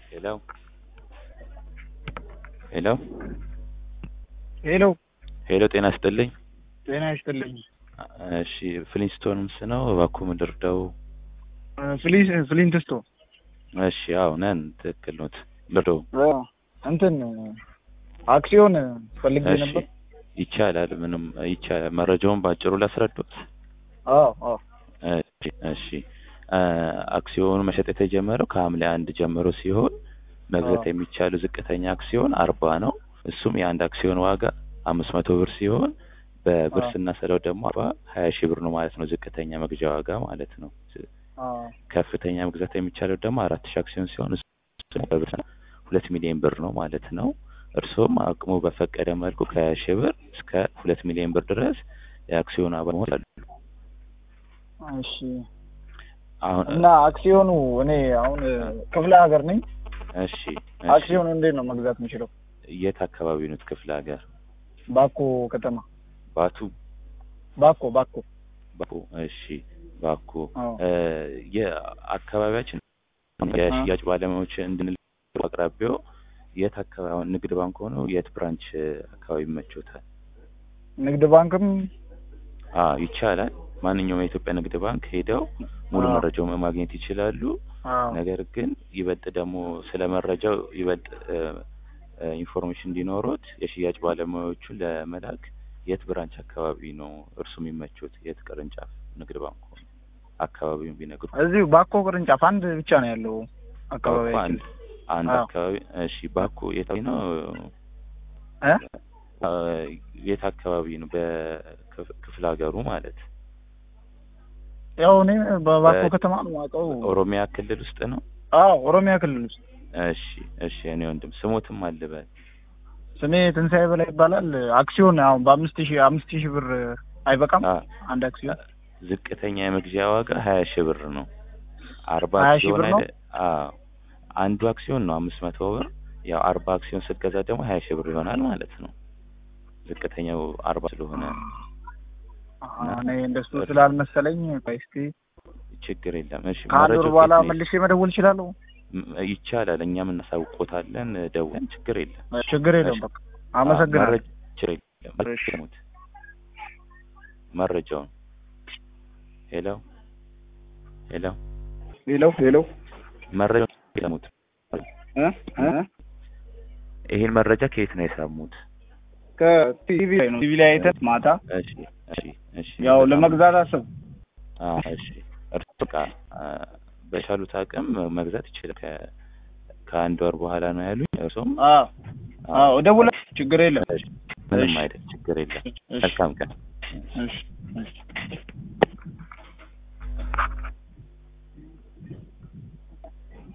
ሄሎ ሄሎ ሄሎ ሄሎ ጤና ይስጥልኝ። ጤና ይስጥልኝ። እሺ ፍሊንስቶንስ ነው እባክዎ ምድር ደው ፍሊስ ፍሊንትስቶ እሺ አዎ ነን ትክክል ኖት ልዶ እንትን አክሲዮን ፈልጌ እሺ ነበር። ይቻላል ምንም ይቻላል መረጃውን ባጭሩ ላስረዱት አዎ አዎ እሺ እሺ አክሲዮኑ መሸጥ የተጀመረው ከሐምሌ አንድ ጀምሮ ሲሆን መግዛት አዎ። የሚቻሉ ዝቅተኛ አክሲዮን አርባ ነው እሱም የአንድ አክሲዮን ዋጋ አምስት መቶ ብር ሲሆን በብር አዎ። ስናሰለው ደግሞ አርባ ሀያ ሺህ ብር ነው ማለት ነው ዝቅተኛ መግዣ ዋጋ ማለት ነው አዎ ከፍተኛ መግዛት የሚቻለው ደግሞ አራት ሺህ አክሲዮን ሲሆን እሱ በብር ሁለት ሚሊዮን ብር ነው ማለት ነው እርስዎም አቅሙ በፈቀደ መልኩ ከሀያ ሺህ ብር እስከ ሁለት ሚሊዮን ብር ድረስ የአክሲዮን አባል መሆን ይችላሉ እሺ። አሁን እና አክሲዮኑ እኔ አሁን ክፍለ ሀገር ነኝ። እሺ እሺ አክሲዮኑ እንዴት ነው መግዛት የምችለው? የት አካባቢ ነው ክፍለ ሀገር ባኮ ከተማ ባቱ ባኮ ባኮ ባኮ እሺ ባኮ አዎ እ የአካባቢያችን የሽያጭ ባለሙያዎች እንድንል አቅራቢያው የት አካባቢ አሁን ንግድ ባንክ ሆነው የት ብራንች አካባቢ ይመቾታል? ንግድ ባንክም አ ይቻላል። ማንኛውም የኢትዮጵያ ንግድ ባንክ ሄደው ሙሉ አዎ። መረጃውን ማግኘት ይችላሉ። አዎ ነገር ግን ይበልጥ ደግሞ ስለ መረጃው ይበልጥ እ እ ኢንፎርሜሽን እንዲኖሩት የሽያጭ ባለሙያዎቹን ለመላክ የት ብራንች አካባቢ ነው እርሱ የሚመቹት? የት ቅርንጫፍ ንግድ ባንክ ሆኖ አካባቢውን ቢነግሩ። እዚሁ ባኮ ቅርንጫፍ አንድ ብቻ ነው ያለው ባኮ አካባቢያችን። አንድ አንድ አዎ። አካባቢ እሺ። ባኮ የት ነው? እ አ፣ የት አካባቢ ነው? በክፍለ ሀገሩ ማለት ያው እኔ በባኮ በ- ከተማ ነው የማውቀው። ኦሮሚያ ክልል ውስጥ ነው። አዎ ኦሮሚያ ክልል ውስጥ። እሺ እሺ። እኔ ወንድም ስሞትም አልበል ስሜ ትንሣኤ በላይ ይባላል። አክሲዮን አሁን በአምስት ሺህ አምስት ሺህ ብር አይበቃም አ፣ አንድ አክሲዮን? ዝቅተኛ የመግዣ ዋጋ ሀያ ሺህ ብር ነው። አርባ 20 ሺህ አክሲዮን ብር ነው? አይደ አዎ አንዱ አክሲዮን ነው አምስት መቶ ብር። ያው አርባ አክሲዮን ስትገዛ ደግሞ ሀያ ሺህ ብር ይሆናል ማለት ነው። ዝቅተኛው አርባ ስለሆነ አዎ፣ እኔ እንደሱ ስላልመሰለኝ ቆይ እስኪ ችግር የለም። እሺ ከአንድ ወር መረጃው በኋላ ከየት ነው? መልሼ መደወል እችላለሁ? ም- ይቻላል። እኛም እናሳውቆታለን። ደውለን ችግር የለም። ችግር የለም። እሺ። በቃ አመሰግናለሁ። መረጃ ችግር የለም። እሺ። ስሙት መረጃውን ሄሎ ሄሎ ሄሎ ሄሎ መረጃውን የሰሙት እ እ ይሄን መረጃ ከየት ነው የሰሙት? ከቲቪ ላይ ነው ቲቪ ላይ አይተህ ማታ እሺ እሺ እሺ ያው በጣም- ለመግዛት አስብ አዎ እሺ እርሱ በቃ አ፣ በቻሉት አቅም መግዛት ይችላል። ከ ከአንድ ወር በኋላ ነው ያሉኝ። እርሱም አዎ አዎ እደውላለሁ። ችግር የለም። እሺ፣ ምንም እሺ። አይደል፣ ችግር የለም። እሺ መልካም ቀን። እሺ እሺ